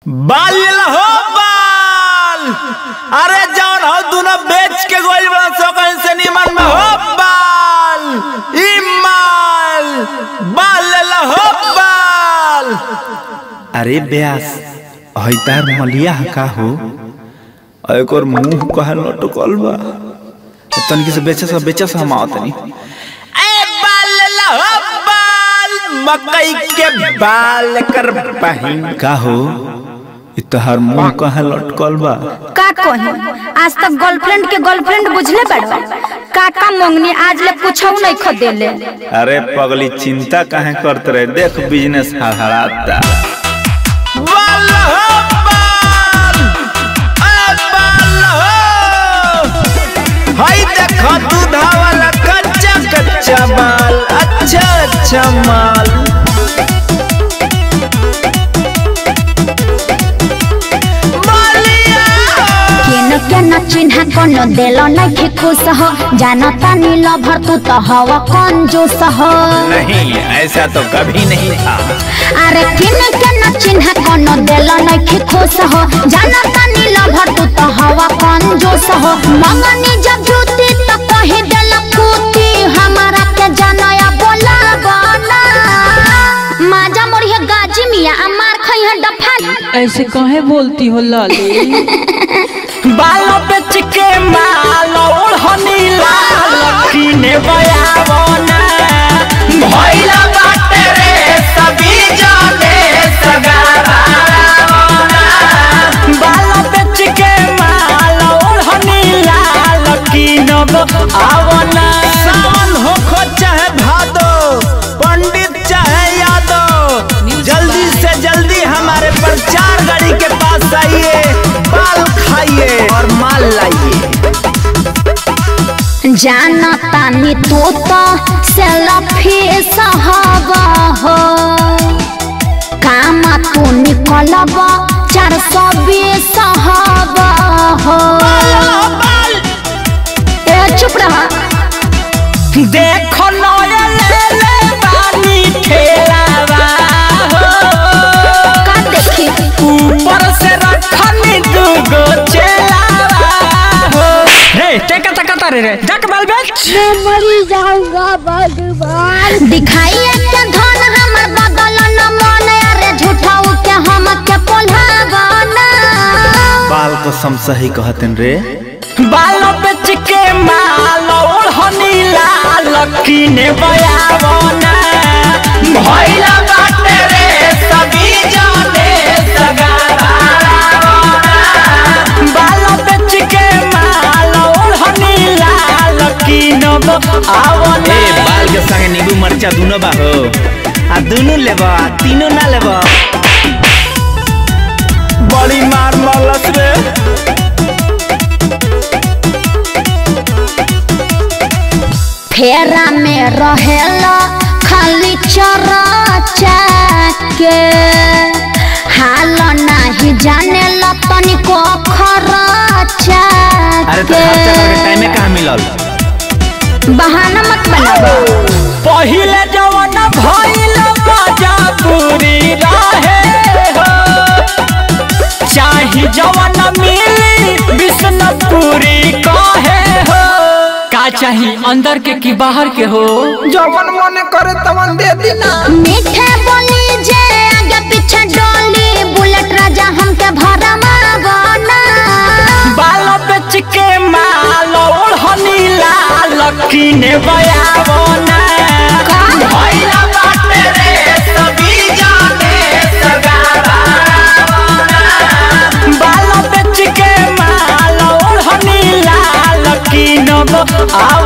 बाल लेला हो बाल अरे जौन हो दोनों बेच के गोल बड़ा सो कहीं से निमन में हो बाल ई माल बाल लेला हो बाल अरे ब्यास हईतार मलिया का हो और एक और मुंह कहा लटकल बा तनिक से बेचे से बेचे से हम आवतनी ए बाल लेला हो बाल मकई के बाल कर पहिन का हो इ तोहार मुंह कहाँ लटकल बा का कही आज तक गर्लफ्रेंड के गर्लफ्रेंड बुझले बाड़ो काका मंगनी आज ले पूछऊ नहीं खो देले अरे पगली चिंता काहे करते रहे देख बिजनेस हड़हड़ाता हाय देखो दूधा वाला कच्चा कच्चा माल अच्छा अच्छा माल मालिया केन केन चिन्ह कोनो देलो नहीं खुश हो जानता नील भर तू तो हवा कंजूस हो नहीं ऐसा तो कभी नहीं था अरे केन केन चिन्ह कोनो देलो नहीं खुश हो जानता नील भर तू तो हवा कंजूस हो मंगनी जब जूती तो कही देला कूती हमारा के जानया बोला बना माजा मोरिया गाजी मिया अमार खई है डफा ऐसे काहे बोलती हो लाली बालों पे चिके माल ओढ़नी लाल कीने बयावना भइला बाटे रे सभी जाने सगारावना बालों पे चिके माल ओढ़नी लाल कीनब आवना सावन हो खो चाहे भादो पंडित चाहे यादव जल्दी से जल्दी हमारे प्रचार गाड़ी के पास आइए बाल खाइए और माल लाइए जानता नी तू तो सेल्फी सहब हो काम तू निकलब चार सौ बीस सहब हो ए चुप रहा देखो नया ले ले बानी ठेलावा हो का देखी ऊपर से रखनी दूगो चेलावा हो हे टेका टका तारे रे जक बाल बेच दिखाइए के धन हमर बदल न मन अरे झूठाऊ के हम के पोल्हावना बाल को सम सही कहतन रे बालों पे चिके माल ओढ़नी लाल कीने बयावना भइला बाटे रे सभी जाने सगारावना बालों पे चिके माल ओढ़नी लाल कीनब आवना ए बाल के संगे नींबू मरचा दुनो बा हो आ दुनो लेबा आ तीनो ना लेबा बड़ी मार मलस रे फेरा में रहेला खाली चरचा के हाल नाही जाने ला तनिको खरचा अरे तो खर्चा करके टाइम में कहाँ मिलल बहाना मत बनाओ पहिले जवन भइल मजा पूरी रहे हो चाही जवन मिली विष्णुपुरी कहे हो का चाही अंदर के कि बाहर के हो जवन मन करे तवन दे दीना मीठे बोली जे आगे पीछे डोली बुलेट राजा हमके भरा मावना बाल बेच के माल ओढ़नी लाल कीने बयावना भइला बाटे रे सभी जाने सगारावना बाल बेच के माल ओढ़नी लाल कीनब आव